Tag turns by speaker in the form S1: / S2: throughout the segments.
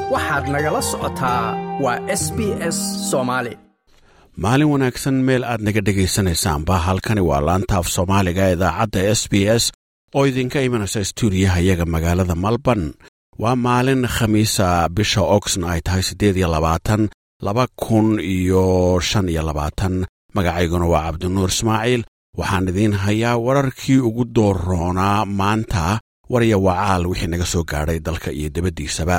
S1: waxaad nagala socotaa waa s b s soomaali
S2: maalin wanaagsan meel aad naga dhegaysanaysaanba halkani waa laanta af soomaaliga idaacadda s b s oo idinka imanaysa stuudiyaha iyaga magaalada malborn waa maalin khamiisa bisha oxn ay tahay siddeed iyo labaatan laba kun iyo shan iyo labaatan magacayguna waa cabdinuur ismaaciil waxaan idiin hayaa wararkii ugu dooroonaa maanta warya wacaal wixii naga soo gaadhay dalka iyo debaddiisaba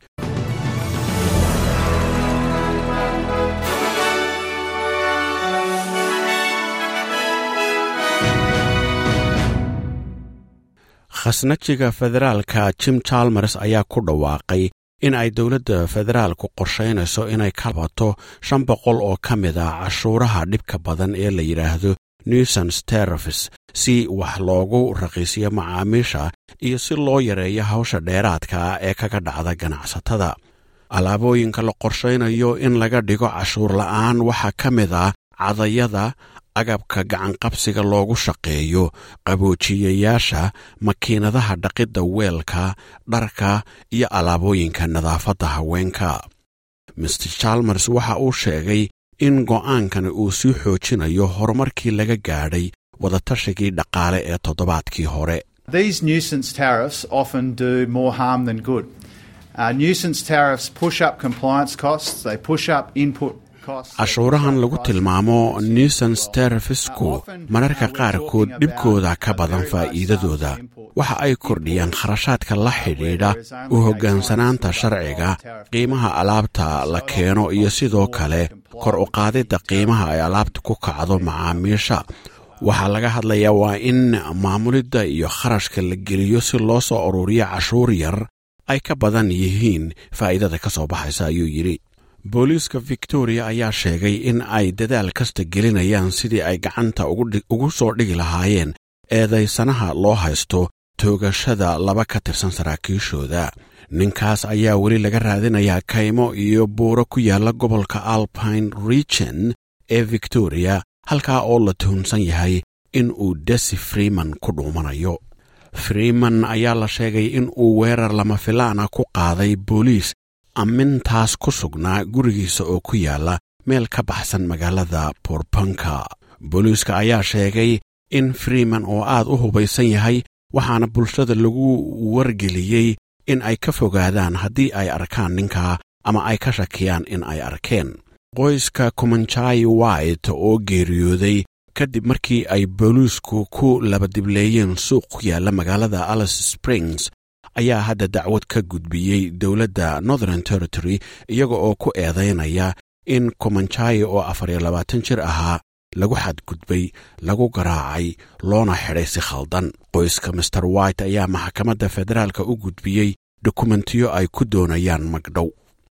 S2: khasnajiga federaalka jim chalmers ayaa ku dhawaaqay in ay dowladda federaalku qorshaynayso inay ka bato shan boqol oo ka mid ah cashuuraha dhibka badan ee la yidhaahdo newsons terafis si wax loogu raqiisiyo macaamiisha iyo si loo yareeyo hawsha dheeraadka ah ee kaga dhacda ganacsatada alaabooyinka la qorshaynayo in laga dhigo cashuur la'aan waxaa ka mid ah cadayada agabka gacanqabsiga loogu shaqeeyo qaboojiyayaasha makiinadaha dhaqidda weelka dharka iyo alaabooyinka nadaafadda haweenka master chalmers waxa uu sheegay in go'aankani uu sii xoojinayo horumarkii laga gaadhay wadatashigii dhaqaale ee toddobaadkii hore
S3: These nuisance tariffs often do more harm than good. Uh, nuisance tariffs push up compliance costs, they push up input
S2: cashuurahan lagu tilmaamo newsons terafisku mararka qaarkood dhibkooda ka badan faa'iidadooda waxa ay kordhiyaan kharashaadka la xidhiidha u hoggaansanaanta sharciga qiimaha alaabta la keeno iyo sidoo kale kor u qaadidda qiimaha ay alaabta ku kacdo macaamiisha waxaa laga hadlayaa waa in maamulidda iyo kharashka la geliyo si loo soo ururiyo cashuur yar ay ka badan yihiin faa'iidada ka soo baxaysa ayuu yidhi booliiska victoria ayaa sheegay in ay dadaal kasta gelinayaan sidii ay gacanta ugu soo dhigi lahaayeen eedaysanaha loo haysto toogashada laba ka tirsan saraakiishooda ninkaas ayaa weli laga raadinayaa kaymo iyo buuro ku yaalla gobolka alpine region ee victoria halkaa oo la tuhunsan yahay in uu desi freeman ku dhuumanayo freeman ayaa la sheegay in uu weerar lama filaana ku qaaday booliis ammintaas ku sugnaa gurigiisa oo ku yaalla meel ka baxsan magaalada borbanka booliiska ayaa sheegay in freeman oo aad u hubaysan yahay waxaana bulshada lagu wargeliyey in ay ka fogaadaan haddii ay arkaan ninka ama ay ka shakiyaan in ay arkeen qoyska kumanjai white oo geeriyooday kadib markii ay booliisku ku labadibleeyeen suuq ku yaalla magaalada alice springs ayaa hadda dacwad ka gudbiyey dowladda northern territory iyaga oo ku eedaynaya in kumanjai oo afar iyo labaatan jir ahaa lagu xadgudbay lagu garaacay loona xidhay si khaldan qoyska master white ayaa maxkamadda federaalka u gudbiyey dokumentiyo ay ku doonayaan magdhow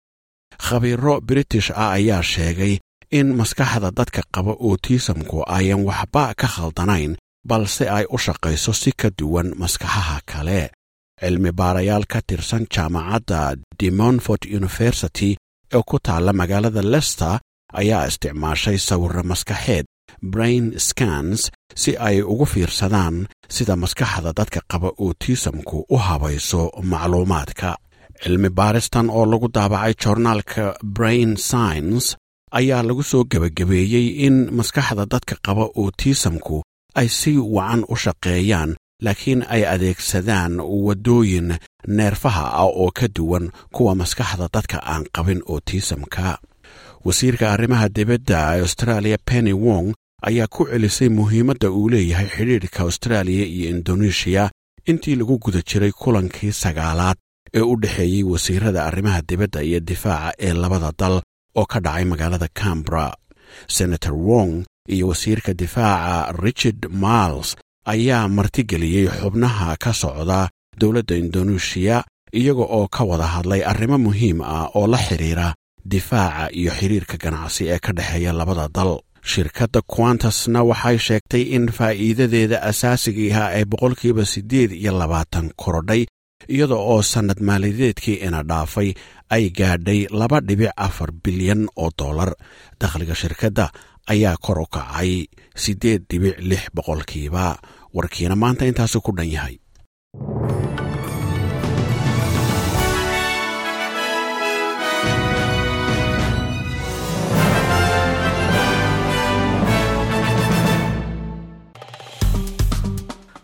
S2: khabiiro british ah ayaa sheegay in maskaxda dadka qaba otisamku ayan waxba ka khaldanayn balse ay u shaqayso si ka duwan maskaxaha kale cilmi baarayaal ka tirsan jaamacadda demonfort university ee ku taalla magaalada lester ayaa isticmaashay sawirro maskaxeed brain scans si ay ugu fiirsadaan sida maskaxda dadka qaba otisamku u habayso macluumaadka cilmi baaristan oo lagu daabacay joornaalka brain science ayaa lagu soo gebagabeeyey in maskaxda dadka qaba otisamku ay si wacan u shaqeeyaan laakiin ay adeegsadaan waddooyin neerfaha ah oo ka duwan kuwa maskaxda dadka aan qabin otisamka wasiirka arrimaha dibadda ee australia penny wong ayaa ku celisay muhiimadda uu leeyahay xidhiidhka austraaliya iyo indonesiya intii lagu guda jiray kulankii sagaalaad ee u dhexeeyey wasiirada arrimaha dibadda iyo difaaca ee labada dal oo ka dhacay magaalada cambra senator wong iyo wasiirka difaaca richard miles ayaa martigeliyey xubnaha ka socda dowladda indoneesiya iyaga oo ka wada hadlay arrimo muhiim ah oo la xidhiira difaaca iyo xiriirka ganacsi ee ka dhexeeya labada dal shirkadda quantasna waxay sheegtay in faa'iidadeeda asaasigiiha ay boqolkiiba siddeed iyo labaatan korodhay iyada oo sannad maaliyadeedkii ina dhaafay ay gaadhay laba dhibic afar bilyan oo dollar dakhliga shirkadda ayaa kor u kacay siddeed dhibic lix boqolkiiba warkiina maanta intaasu ku dhan yahay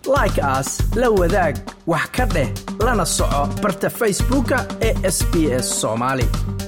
S1: like aas la wadaag wax ka dheh lana soco barta facebooka ee sb s soomaali